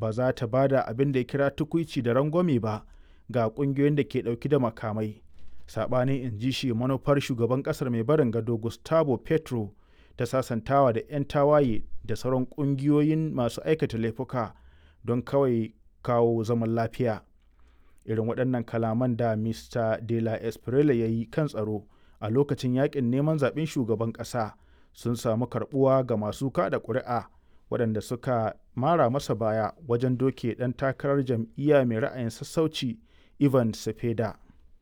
ba za ta ba da abin da ya kira tukuici da rangwame ba ga ƙungiyoyin da ke ɗauki da makamai saɓanin in ji shi manufar shugaban ƙasar mai barin gado gustavo petro ta sasantawa da 'yan tawaye da sauran ƙungiyoyin masu aikata laifuka don kawai kawo zaman lafiya irin waɗannan kalaman da mr de la espriella ya yi kan tsaro a lokacin yakin neman zaɓen shugaban ƙasa sun samu karɓuwa ga masu kada ƙuri'a waɗanda suka mara masa baya wajen doke ɗan takarar jam'iyya mai ra'ayin sassauci ivan sepeda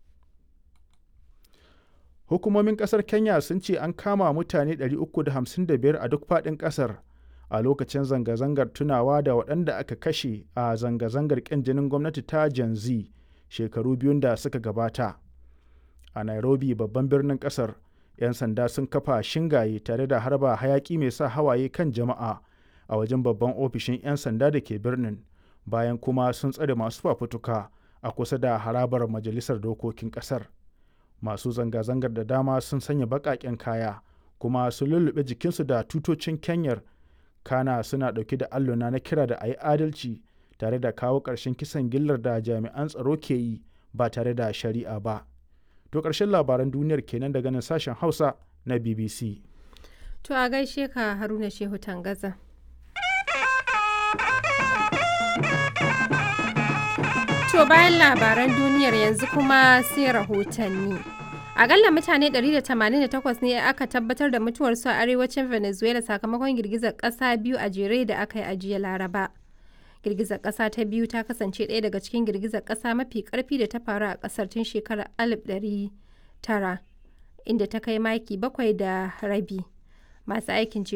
hukumomin ƙasar kenya sun ce an kama mutane 355 a duk faɗin ƙasar a lokacin zanga-zangar tunawa da waɗanda aka kashe a zanga-zangar ƙin jinin gwamnati ta Gen Z shekaru biyun da suka gabata. A Nairobi babban birnin ƙasar, 'yan sanda sun kafa shingaye tare da harba hayaƙi mai sa hawaye kan jama'a a wajen babban ofishin 'yan sanda da ke birnin, bayan kuma sun tsare masu fafutuka a kusa da harabar majalisar dokokin ƙasar. Masu zanga-zangar da dama sun sanya baƙaƙen kaya, kuma sun lullube jikinsu da tutocin Kenyar kana suna ɗauke da alluna na kira da a yi adalci tare da kawo ƙarshen kisan gillar da jami'an tsaro ke yi ba tare da shari'a ba. To ƙarshen labaran duniyar kenan daga nan sashen Hausa na BBC. To a gaishe ka Haruna Shehu Tangaza. To bayan labaran duniyar yanzu kuma sai rahotanni. Akalla mutane 188 ne aka tabbatar da mutuwarsu a arewacin Venezuela sakamakon girgizar ƙasa biyu a jere da aka yi a jiya Laraba. Girgizar ƙasa ta biyu ta kasance ɗaya daga cikin girgizar ƙasa mafi ƙarfi da ta faru a ƙasar tun shekarar 1900 inda ta kai maki bakwai da rabi. Masu aikin